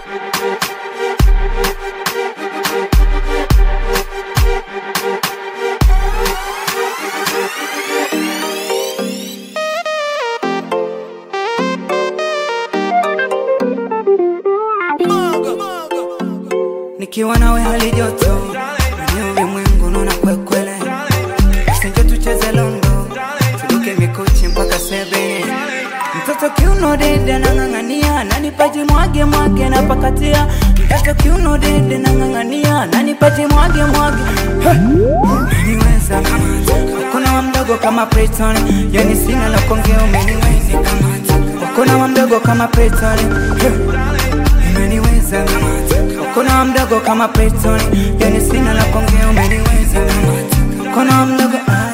nikiwa nawe hali joto kwenye ulimwengu nuna kwekwele usinje tucheze londo turuke mikuchi mpaka sebene mtoto kiuno dede nang'ang'ania nanipaji mwage mwage na pakatia mtoto kiuno dede nang'ang'ania nanipaji mwage mwage umeniweza kuna wa mdogo kama Peyton yani sina la kuongea umeniweza kuna wa mdogo kama Peyton umeniweza kuna wa mdogo kama Peyton yani sina la kuongea umeniweza kuna wa mdogo ah.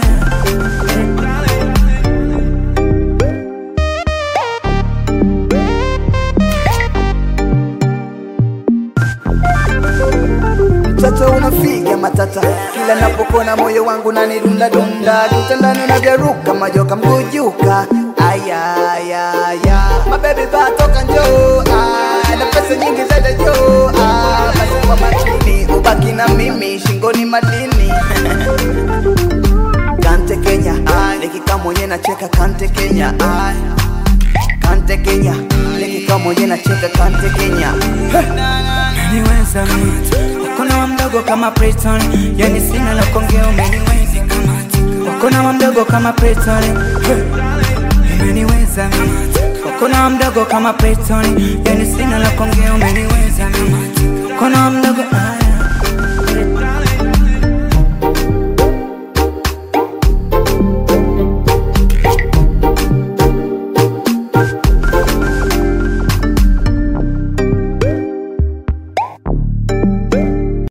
mtoto unafiga matata kila napokona moyo wangu nanidunda dunda kitandani unavyaruka majoka mkujuka ayayaya mabebi batoka njoo ah, na pesa nyingi zaida joo ah, basi kwa makini ubaki na mimi shingoni madini kante kenya ah, nikikaa mwenye nacheka kante kenya ah, kante kenya nikikaa mwenye nacheka kante kenya umeniweza kuna wa mdogo kama Peyton yani sina la kuongea umeniweza kuna wa mdogo kama Peyton umeniweza kuna wa mdogo kama Peyton yani sina la kuongea umeniweza kuna wa mdogo ah.